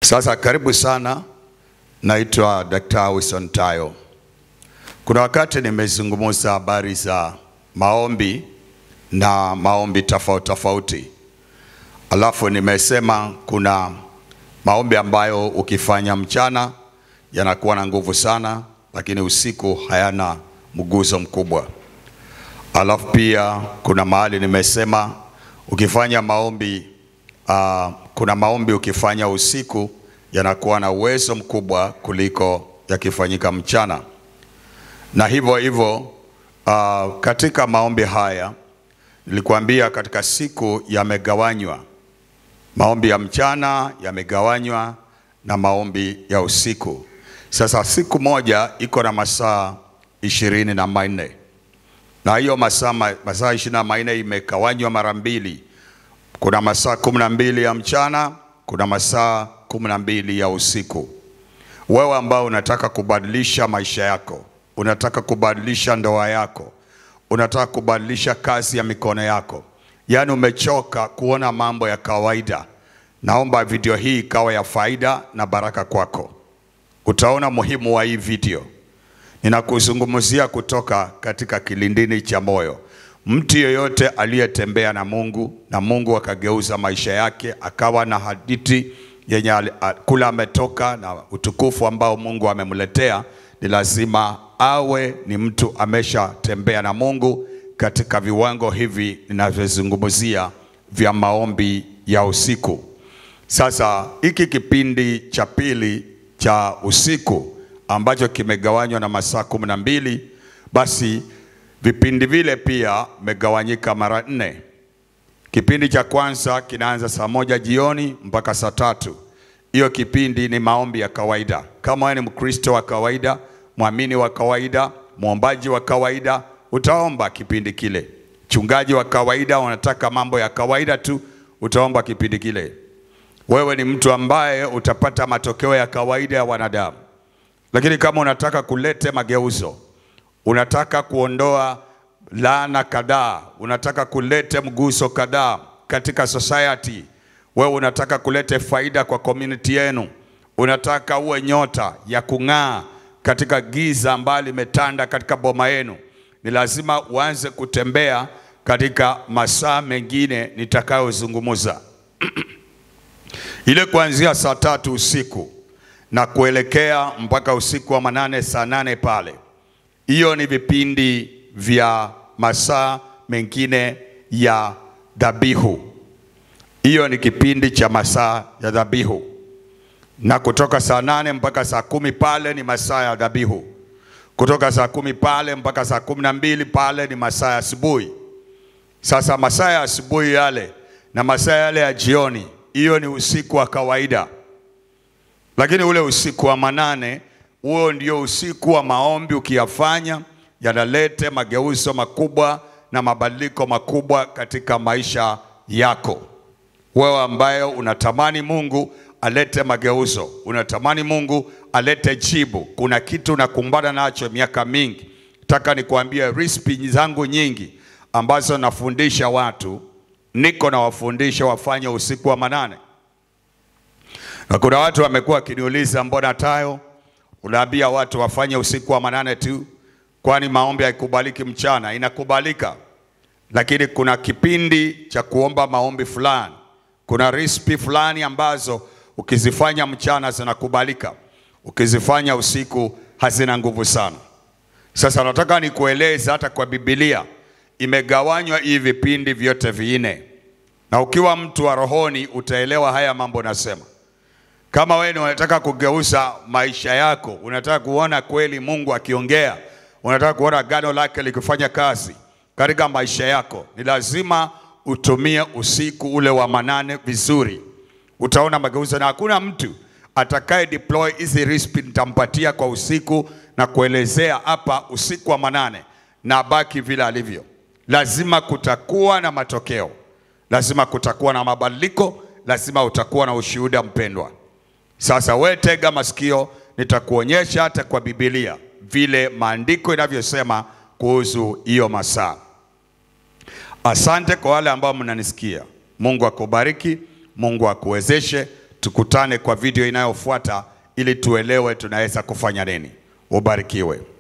Sasa karibu sana, naitwa Dr. Wilson Tayo. Kuna wakati nimezungumza habari za maombi na maombi tofauti tofauti, alafu nimesema kuna maombi ambayo ukifanya mchana yanakuwa na nguvu sana, lakini usiku hayana mguzo mkubwa. Alafu pia kuna mahali nimesema ukifanya maombi uh, kuna maombi ukifanya usiku yanakuwa na uwezo mkubwa kuliko yakifanyika mchana, na hivyo hivyo uh, katika maombi haya nilikwambia katika siku yamegawanywa, maombi ya mchana yamegawanywa na maombi ya usiku. Sasa siku moja iko na masaa ishirini na manne na hiyo masaa masaa ishirini na manne imegawanywa mara mbili. Kuna masaa kumi na mbili ya mchana, kuna masaa kumi na mbili ya usiku. Wewe ambao unataka kubadilisha maisha yako, unataka kubadilisha ndoa yako, unataka kubadilisha kazi ya mikono yako, yaani umechoka kuona mambo ya kawaida, naomba video hii ikawa ya faida na baraka kwako. Utaona muhimu wa hii video. Ninakuzungumzia kutoka katika kilindini cha moyo. Mtu yeyote aliyetembea na Mungu na Mungu akageuza maisha yake akawa na hadithi yenye kula ametoka na utukufu ambao Mungu amemletea, ni lazima awe ni mtu ameshatembea na Mungu katika viwango hivi ninavyozungumzia vya maombi ya usiku. Sasa hiki kipindi cha pili cha usiku ambacho kimegawanywa na masaa kumi na mbili basi vipindi vile pia megawanyika mara nne. Kipindi cha kwanza kinaanza saa moja jioni mpaka saa tatu. Hiyo kipindi ni maombi ya kawaida. Kama wewe ni Mkristo wa kawaida, mwamini wa kawaida, mwombaji wa kawaida, utaomba kipindi kile. Mchungaji wa kawaida, unataka mambo ya kawaida tu, utaomba kipindi kile. Wewe ni mtu ambaye utapata matokeo ya kawaida ya wanadamu, lakini kama unataka kulete mageuzo unataka kuondoa laana kadhaa, unataka kulete mguso kadhaa katika society, wewe unataka kulete faida kwa community yenu, unataka uwe nyota ya kung'aa katika giza ambalo limetanda katika boma yenu, ni lazima uanze kutembea katika masaa mengine nitakayozungumza ile kuanzia saa tatu usiku na kuelekea mpaka usiku wa manane, saa nane pale hiyo ni vipindi vya masaa mengine ya dhabihu. Hiyo ni kipindi cha masaa ya dhabihu, na kutoka saa nane mpaka saa kumi pale ni masaa ya dhabihu. Kutoka saa kumi pale mpaka saa kumi na mbili pale ni masaa ya asubuhi. Sasa masaa ya asubuhi yale na masaa yale ya jioni, hiyo ni usiku wa kawaida, lakini ule usiku wa manane huo ndio usiku wa maombi. Ukiyafanya yanalete mageuzo makubwa na mabadiliko makubwa katika maisha yako. Wewe ambaye unatamani Mungu alete mageuzo, unatamani Mungu alete jibu, kuna kitu unakumbana nacho miaka mingi. Nataka nikuambie risipi zangu nyingi ambazo nafundisha watu, niko na wafundisha wafanye usiku wa manane, na kuna watu wamekuwa wakiniuliza mbona Tayo unaambia watu wafanye usiku wa manane tu, kwani maombi haikubaliki mchana? Inakubalika, lakini kuna kipindi cha kuomba maombi fulani, kuna risipi fulani ambazo ukizifanya mchana zinakubalika, ukizifanya usiku hazina nguvu sana. Sasa nataka nikueleze, hata kwa Biblia imegawanywa hivi vipindi vyote vinne, na ukiwa mtu wa rohoni utaelewa haya mambo nasema. Kama wewe unataka kugeuza maisha yako, unataka kuona kweli Mungu akiongea, unataka kuona agano lake likifanya kazi katika maisha yako, ni lazima utumie usiku ule wa manane vizuri. Utaona mageuzo, na hakuna mtu atakaye deploy hizi recipe nitampatia kwa usiku na kuelezea hapa usiku wa manane na baki vile alivyo. Lazima kutakuwa na matokeo, lazima kutakuwa na mabadiliko, lazima utakuwa na ushuhuda, mpendwa. Sasa we tega masikio, nitakuonyesha hata kwa Biblia vile maandiko inavyosema kuhusu hiyo masaa. Asante kwa wale ambao mnanisikia. Mungu akubariki, Mungu akuwezeshe. tukutane kwa video inayofuata ili tuelewe tunaweza kufanya nini. Ubarikiwe.